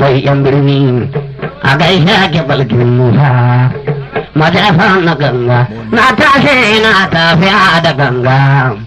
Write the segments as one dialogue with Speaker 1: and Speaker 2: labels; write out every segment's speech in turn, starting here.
Speaker 1: mai yan birni a gaishe ke balkin musa majafa na ganga na tashi na tafiya da ganga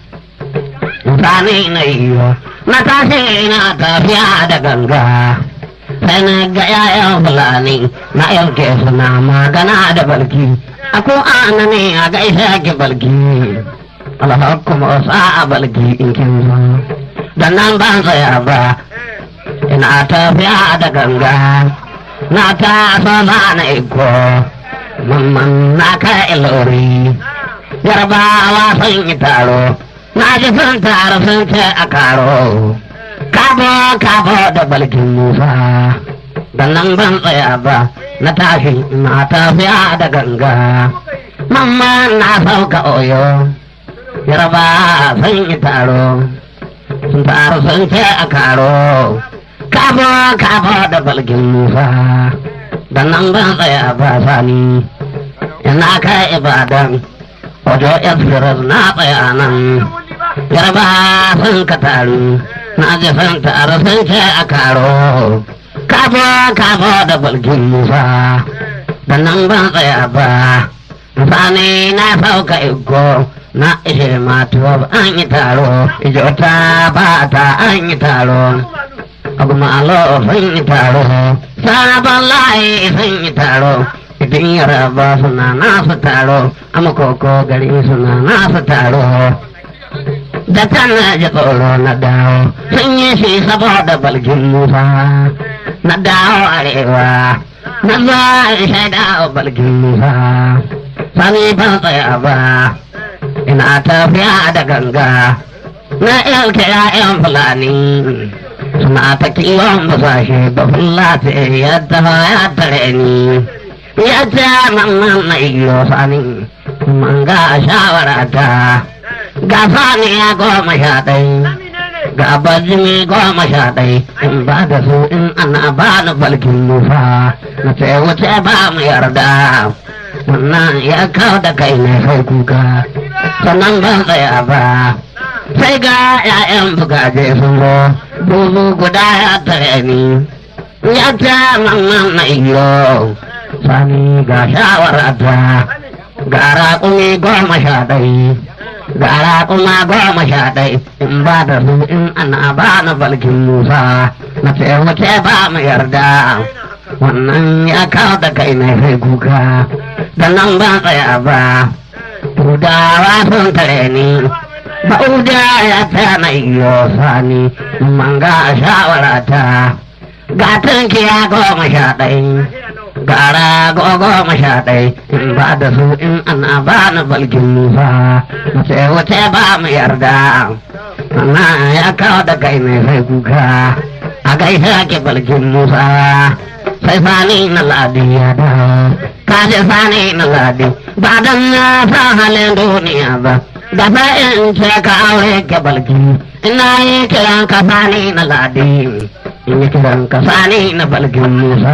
Speaker 1: mutane na iyo na tashi na tafiya da ganga sai na ga yayan fulani na yanke suna magana da balki a ko ana ne a gaishe ke balki alhakum sa a balki in kin zo da nan ban tsaya ba ina tafiya da ganga na ta sama na iko mamman na kai ilori yarbawa sun yi taro na ji sun taro sun ce a karo kabo kabo da balkin musa da nan ban tsaya ba na tashi na tafiya da ganga mamman na sauka oyo yarba sun yi taro sun taro sun ce a karo kabo kabo da balkin musa da nan ban tsaya ba sani ina kai ibadan wajo express na tsaya nan yarba sun ka taru na ji sun taru sun ce a karo kabo kabo da balkin musa da nan ban tsaya ba sani na sauka iko na ishe matuwa an yi taro ijota ba ta an yi taro abu malo sun yi taro sabon layi sun yi taro idan yaraba suna nasu taro amakoko gari suna nasu taro da tana ji tsoro na dawo sun yi shi saboda balgin musa na dawo arewa na za a shaida balgin musa sani ban tsaya ba ina tafiya da ganga na ilke ya'yan fulani suna ta kiwon basashe da fulati yadda ya tare ni yadda mamman na iyo sani man ga shawara ta ga sani ya goma sha ɗai ga bajimi goma sha ɗai in ba da su in ana ba ni balkin musa na ce wuce ba mu yarda wannan ya kawo da kai ne sai kuka sannan ban tsaya ba sai ga 'ya'yan bugaje sun zo buzu guda ya tare ni ya ce mamman na iyo sani ga shawarata ga raƙumi goma sha ɗai ga raƙuma goma sha ɗai in ba da su in ana ba na balkin musa na ce wace ba mu yarda wannan ya kawo da kai na sai kuka da nan ban tsaya ba tudawa sun tare ni ba'uda ya ta na iyo sani manga shawarata ga tunkiya goma sha ɗai gara goma sha ɗai in ba da su in ana ba na balkin musa mace wace ba mu yarda na ya kawo da kai mai sai kuka a gaisa ke balkin musa sai sani na ladi ya da kaje sani na ladi ba dan na sa halin duniya ba da sai in ce ka aure ke balkin ina yi kiran ka sani na ladi in yi kiran ka sani na balkin musa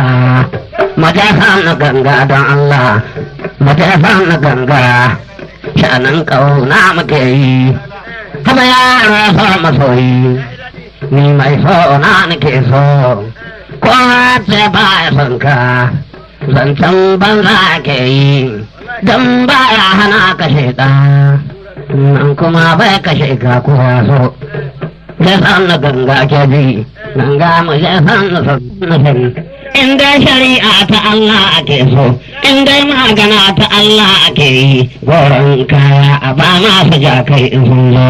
Speaker 1: majafan na ganga don Allah majafan na ganga shanan kauna muke yi haba yaro so masoyi ni mai so na nake so ko ce ba ya son ka zancen banza ke yi don ba ya hana kashe ɗa nan kuma bai kashe ka ko so jefan na ganga ke ji ganga mu jefan na sani in dai shari'a ta Allah ake so in dai magana ta Allah ake yi goron kaya a ba masu jakai in sun zo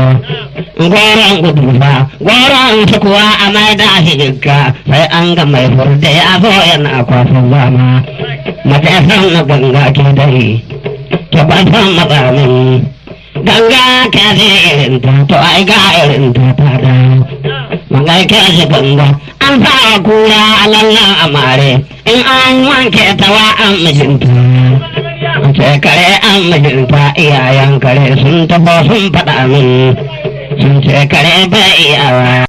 Speaker 1: goron gudu fa goron su kuwa a mai da shi jikka sai an ga mai furde ya zo yana kwasan zama matasan na ganga ke dai ta ban san matsamin ganga ka zai irin ta to ai ga irin ta ta da magai ka shi ganga an fara kura a lallan amare in an wanke ta wa an mijinta ce kare an mijinta iyayen kare sun taho sun faɗa min sun ce kare bai iyawa